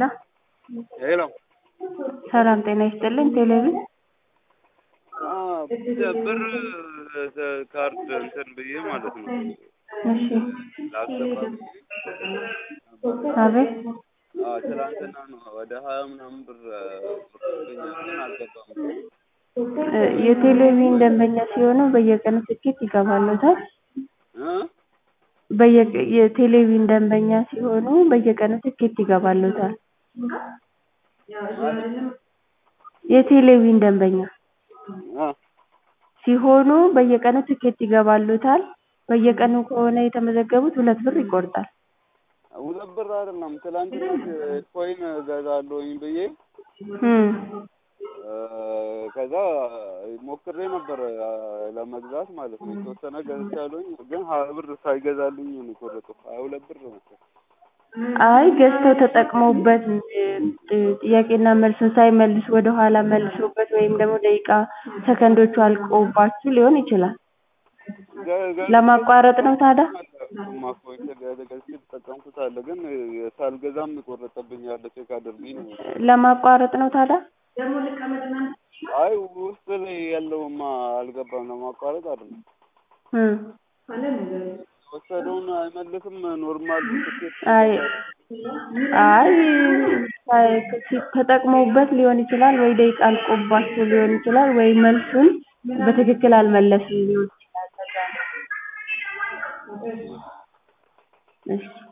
ሄሎ ሄሎ ሰላም ጤና ይስጥልኝ። ቴሌቪዥን ብር ካርድ እንትን ብዬ ማለት ነው እሺ፣ ላስገባ አቤት አዎ፣ ትናንትና ነው ወደ ሀያ ምናምን ብር ብርብኛል ግን አልገባም። እ የቴሌቪዥን ደንበኛ ሲሆኑ በየቀኑ ትኬት ይገባልዎታል? እ በየቀ የቴሌቪዥን ደንበኛ ሲሆኑ በየቀኑ ትኬት ይገባልዎታል? የቴሌቪዥን ደንበኛ እ ሲሆኑ በየቀኑ ትኬት ይገባልዎታል? በየቀኑ ከሆነ የተመዘገቡት ሁለት ብር ይቆርጣል። ሁለት ብር አይደለም ትናንት ኮይን እገዛለሁኝ ብዬ እም እ ከዛ ሞክሬ ነበር ለመግዛት ማለት ነው። የተወሰነ ገዝቻለሁኝ ግን ሀያ ብር ሳይገዛልኝ ነው የቆረጠው። ሀያ ሁለት ብር ነበር። አይ ገዝተው ተጠቅመውበት እ ጥያቄና መልሱን ሳይመልሱ ወደኋላ መልሰውበት ወይም ደግሞ ደቂቃ ሰከንዶቹ አልቀውባችሁ ሊሆን ይችላል። ለማቋረጥ ነው ታዲያ? እሱማ ኮይን ገዝቼ የተጠቀምኩት አለ ግን ሳልገዛም የቆረጠብኝ አለ ቼክ አድርጊ ነው። ለማቋረጥ ነው ታዲያ? አይ ውስጥ ላይ ያለውማ አልገባም ለማቋረጥ አይደለም። እም የወሰደውን አይመልስም ኖርማል ትኬት አይ አይ ሳይ ተጠቅመውበት ሊሆን ይችላል ወይ ደቂቃ አልቆባቸው ሊሆን ይችላል ወይ መልሱን በትክክል አልመለሱም ሊሆን ይችላል። ለዛ ነው። እሺ